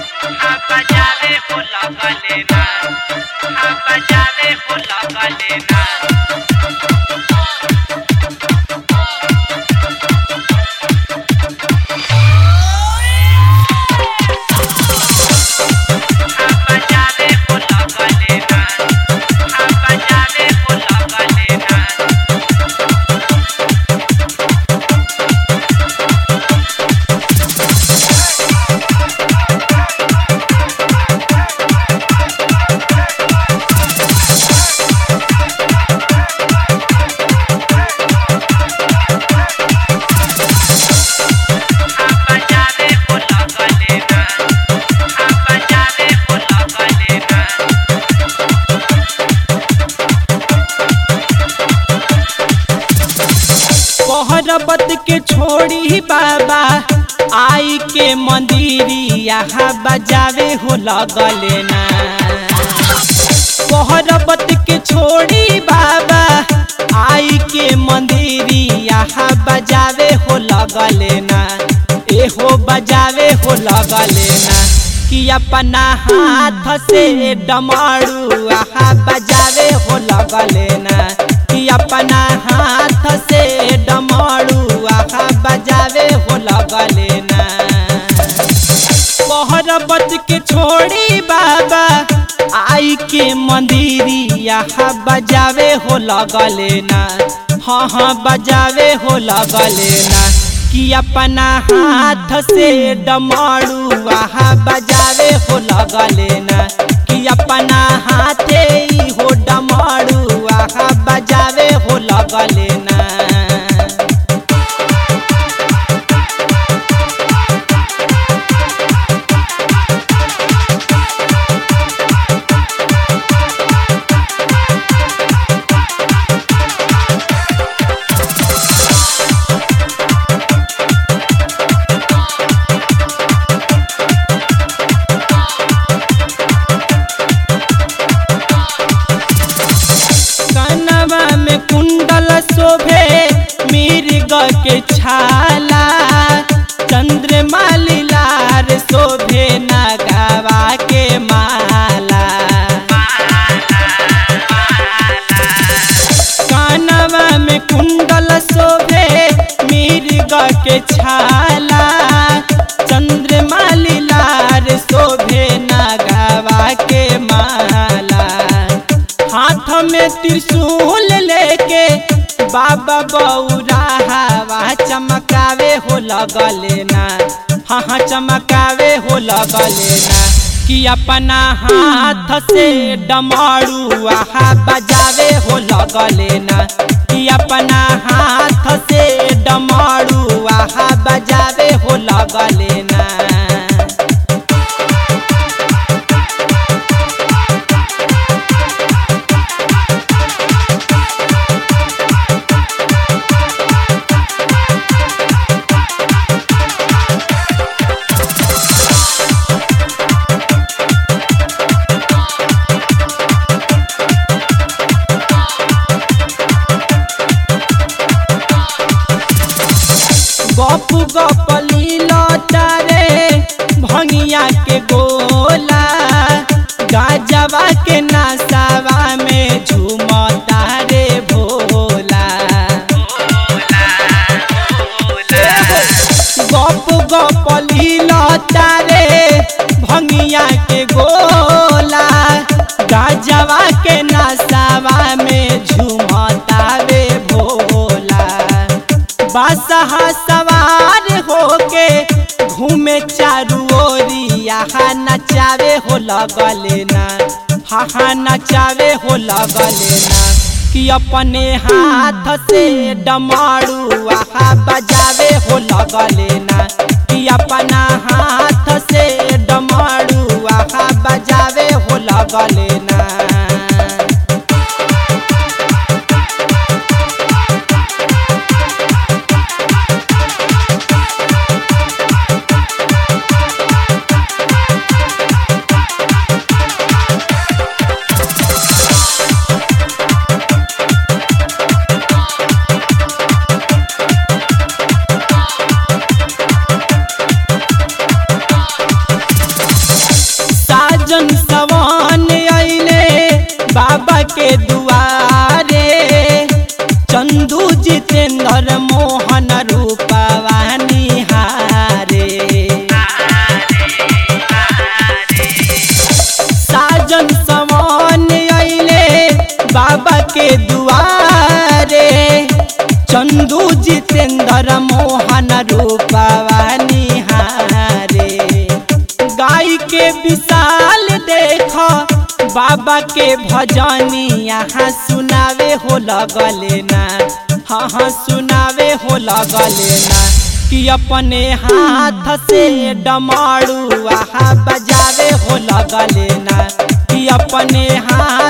हाँ बजावे हो लगले ना हाँ बजावे हो लगले ना हाँ बजावे हो लगले ना हाँ बजावे हो लगले ना हाँ बजावे हो लगले ना हाँ बजावे हो लगले ना पहरबत के छोड़ी बाबा आई के मंदिरिया बजावे हो लगले ना पहरबत के छोड़ी बाबा आई के मंदिरिया बजावे हो लगले ना एहो बजावे हो लगले ना कि अपना हाथ से डमरू आहा बजावे हो लगले ना कि अपना हाथ से डमरू आहा बजावे हो लगले ना पहरबत के छोड़ी बाबा आई के मंदिरिया बजावे हो लगले ना हाँ हाँ बजावे हो लगले ना कि अपना हाथ से डमरू आहा बजावे हो लगले ना कि अपना हाथे ही हो डमरू आहा बजावे हो लगले ना कनवा में कुंडल शोभे मिर्ग के छाला चंद्रमा लीलार शोभे नगावा के माला कानवा में कुंडल शोभे मिर्ग के छाला चंद्रमा लीलार शोभे नगावा के माला हाथ में त्रिशूल लेके बाबा बौरा हवा चमकावे हो लगले ना हाँ हाँ चमकावे हो लगले ना कि अपना हाथ से डमरू आहा बजावे हो लगले ना कि अपना हाथ से डमरू आहा बजावे हो लगले ना गप गप लीला तारे भंगिया के गोला गाजवा के नसावा में झूमता रे भोला गप गप लीला तारे भंगिया के गोला गाजवा के नसावा में झूमता रे भोला बासहा सवार होके घूमे चारू ओरिया नचावे हो लगले ना हा हा नचावे हो लगले ना कि अपने हाथ से डमरू आहा बजावे हो लगले ना कि अपना हाथ से डमरू आहा बजावे हो लगले ना के दुआरे चंदू जितेंद्र मोहन रूपवा निहारे गाय के विशाल देख बाबा के भजनी यहाँ सुनावे हो लगले ना हाँ हाँ सुनावे हो लगले ना कि अपने हाथ से डमारू आहा बजावे हो लगले ना कि अपने हाथ